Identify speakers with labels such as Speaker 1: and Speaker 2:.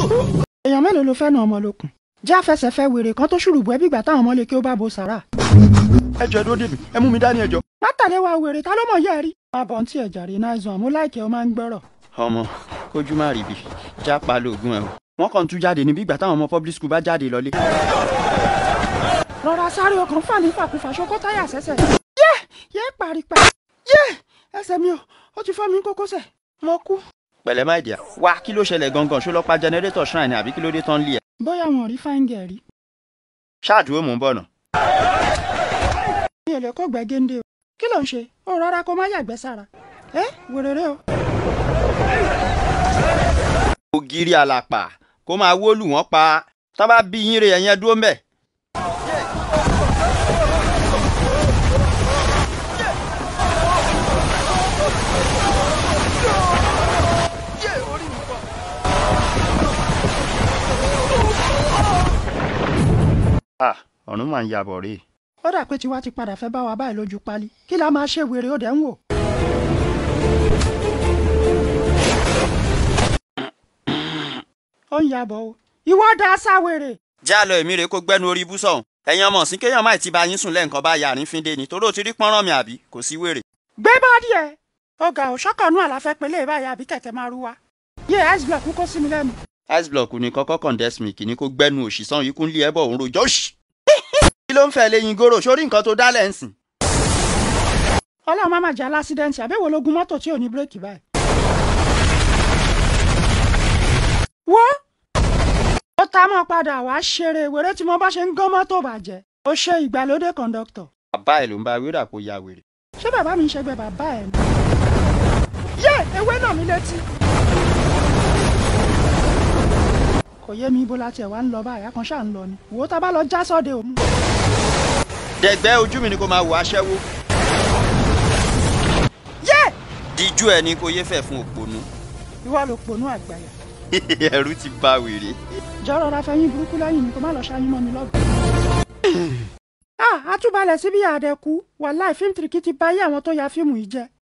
Speaker 1: èèyàn mélòó ló fẹ́ na ọmọ lókun jẹ́ àfẹsẹ̀fẹ́ wèrè kan tó ṣùrùbù ẹbí ìgbà táwọn ọmọ lè kí ó bá bo sàrà.
Speaker 2: ẹ jọ dúró dèbí ẹ mú mi dání ẹjọ.
Speaker 1: má tẹ̀lé wa wèrè ta ló mọ̀ yẹ́ ẹ rí. má bọ̀ ntí ẹ̀jà rí náà zùn àmú láìkẹ́ ọ máa ń gbọ́rọ̀.
Speaker 2: ọmọ kójú má rí bi já pa lóògùn ẹ o. wọ́n kàn tún jáde níbi ìgbà táwọn ọmọ public school bá jáde lọlé.
Speaker 1: rọra sáré ọkàn fà ní fàkúfà ṣokó táyà sẹ́sẹ̀. yé yé paripa yé ẹsẹ̀ mi ò ó ti fọ́ mi kókósẹ̀ mo kú.
Speaker 2: pẹ̀lẹ́ má ìdíyà wá kí ló ṣẹlẹ̀ gangan ṣó lọ pa jẹnẹrétọ̀ shrine àbí kí ló dé tán lé ẹ.
Speaker 1: bóyá wọn ò rí fáńgẹ̀ rí.
Speaker 2: ṣáàdúró mò ń bọ̀ nà.
Speaker 1: mi ò lè kó gbẹ géńdé o kí ló ń ṣe ó rọra kó má yàgbẹ́ sára ẹ wèrèrè o.
Speaker 2: ògiri àlàpà kó máa wólù wọ́n pa tán bá bí yín re ẹ̀yẹn dúró mbẹ̀. Ah, ọ̀run máa ń yabọ̀ rèé.
Speaker 1: ó dà pé tiwa ti padà fẹ́ bá wa báyìí lójú pálí kí la máa ṣe wèrè ó dẹ̀ ń wò. ó ń yabọ̀ o ìwọ da sáwèrè.
Speaker 2: já lọ èmi rè kó gbẹnu orí ibú sọ̀hún ẹ̀yin ọmọ ọ̀sìn kéèyàn máì ti bá yín sùn lẹ́ǹkan bá yàrin fíndé ni torí ó ti rí pọ́nrán mi àbí kò sí wèrè.
Speaker 1: gbé bọ́ọ̀dì ẹ̀ ọ̀gá òṣọ́kànnú àlàfẹ́ pẹ̀lẹ́ ìbáyà àbí kẹ̀kẹ́ máa rú wa. yé ice block kó sí mi lẹ́nu.
Speaker 2: ice block ni kọ́kọ́ condense milk ni kó gbẹnu òṣì sàn yìí kún lé ẹbọ òun rojọ́ òṣì. kí ló ń fẹ́ lẹ́yìn gòrò sórí nǹkan tó dálẹ̀ ń sìn.
Speaker 1: ọlọ́run má má jẹ́ alásídẹ́ǹtì àbẹ́wò lógun mọ́tò tí ò ní bírèkì báyìí. wo ó ta mọ́ padà wá ṣeré wèrè tí mo bá ṣe ń gán mọ́tò bàjẹ́ ó ṣe ìgbàlódé kọ̀ǹdọ́tọ̀
Speaker 2: bàbá ẹ̀ ló ń bá wíwúrà kó ya wèrè.
Speaker 1: ṣé bàbá mi ń ṣẹgbẹ́ bàbá ẹ̀ ni. yé ewé náà mi létí. kò yé mi ibo la tiẹ̀ wá ń lọ báyìí akànṣá ń lọ ni wò ó ta bá lọ já sọ́dẹ̀ òmu.
Speaker 2: dẹ̀gbẹ́ ojú mi ni kó máa wò aṣẹ́wó.
Speaker 1: yé
Speaker 2: díjú ẹ ní kó yé fẹ̀ fún òpònú.
Speaker 1: ìwọ ló ponú àgbàyà
Speaker 2: ẹ̀rù ti bá wèrè.
Speaker 1: jọ̀rọ̀ ra fẹ́yìn burúkú lẹ́yìn mi kó má lọ ṣáyún mọ́ mi lọ́gbọ̀n. ah àtúbalẹ̀ síbi àdẹ̀kú wàláì fíìmù tìrìkì ti báyé àwọn tó ya fíìmù yìí jẹ́